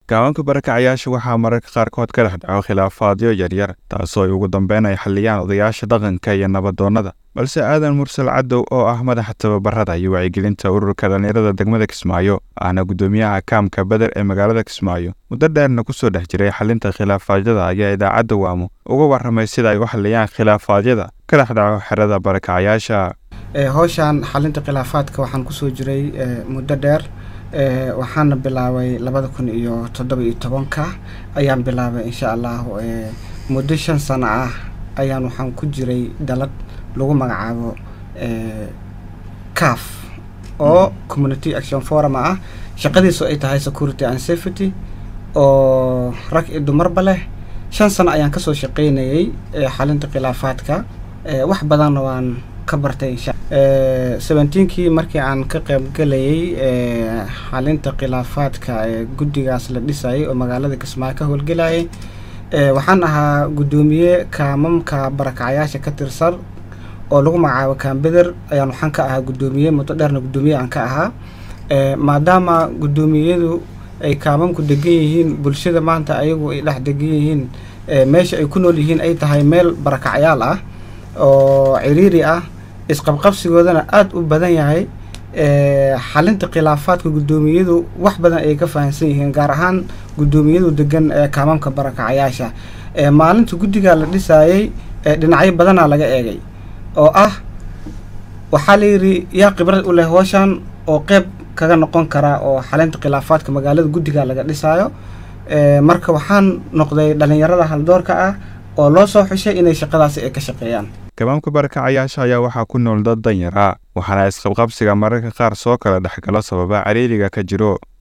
gaabanka barakacayaasha waxaa mararka qaarkood ka dhex dhaco khilaafaadyo yaryar taasoo ay ugu dambeyn ay xalliyaan odayaasha dhaqanka iyo nabadoonnada balse aadan mursal cadow oo ah madaxa tababarada iyo wacyigelinta ururka dhallinyarada degmada kismaayo ahna guddoomiyaha kaamka beder ee magaalada kismaayo muddo dheerna kusoo dhex jiray xalinta khilaafaadyada ayaa idaacadda waamo uga warramay sida ay u xalliyaan khilaafaadyada ka dhex dhaco xerada barakacayaasha howshan xalinta khilaafaadka waxaan kusoo jiray muddo dheer waxaana bilaabay labada kun iyo toddoba iyo tobanka ayaan bilaabay insha allahu muddo shan sano ah ayaan waxaan ku jiray dalad lagu magacaabo caf oo community action forum ah shaqadiisu ay tahay security and safety oo rag iyo dumarba leh shan sano ayaan kasoo shaqeynayay xalinta khilaafaadka wax badanna waan ka bartay seventeenkii markii aan ka qaybgalayay xalinta khilaafaadka guddigaas la dhisayay oo magaalada kismaayo ka howlgelayay waxaan ahaa guddoomiye kaamamka barakacayaasha ka tirsan oo lagu magacaabo kaambeder ayaan waxaan ka ahaa guddoomiye muddo dheerna guddoomiye aan ka ahaa maadaama guddoomiyadu ay kaamamku degan yihiin bulshada maanta ayagu ay dhex degan yihiin meesha ay ku nool yihiin ay tahay meel barakacayaal ah oo ciriiri ah isqabqabsigoodana aada u badan yahay xalinta khilaafaadka guddoomiyadu wax badan ay ka fahamsan yihiin gaar ahaan guddoomiyadu degan kaamamka barakacayaasha maalinta guddigaa la dhisaayay dhinacyo badanaa laga eegay oo ah waxaa layidhi yaa khibrad u leh hooshan oo qeyb kaga noqon karaa oo xalinta khilaafaadka magaalada guddigaa laga dhisaayo marka waxaan noqday dhalinyarada haldoorka ah oo loo soo xushay inay shaqadaasi ay ka shaqeeyaan gabaamka barakacayaasha ayaa waxaa ku nool dad danyar ah waxaana isqabqabsiga mararka qaar soo kala dhexgalo sababa cariiriga ka jiro